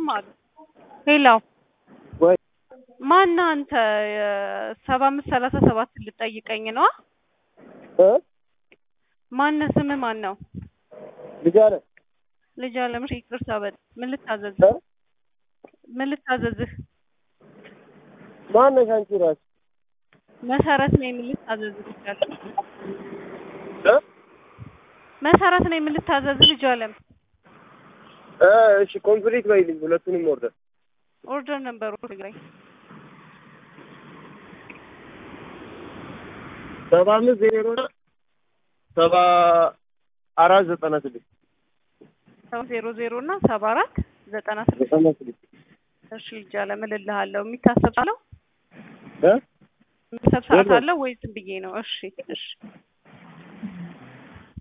ዝም አሉ። ሄላው ወይ ማነህ አንተ? ሰባ አምስት ሰላሳ ሰባት ልጠይቀኝ ነው? እ ማነህ? ስምህ ማን ነው? ልጅ አለ ልጅ አለም። እሺ ይቅርታ በል። ምን ልታዘዝህ? እ ምን ልታዘዝህ? ማነሽ አንቺ ራስሽ? መሰረት ነኝ። ምን ልታዘዝህ? ልጅ አለም። እ መሰረት ነኝ። ምን ልታዘዝህ? ልጅ አለም። እ እሺ ኮምፕሊት በይልኝ ሁለቱንም ኦርደር ኦርደር ነበሩ ትግራይ ሰባ አምስት ዜሮ ሰባ አራት ዘጠና ስድስት ሰባ ዜሮ ዜሮ እና ሰባ አራት ዘጠና ስድስት ዘጠና ስድስት እሺ ልጅ አለም እልልሃለሁ። የሚታሰብ አለው እ የሚታሰብ ሰዓት የለም። አለው ወይ ዝም ብዬ ነው? እሺ እሺ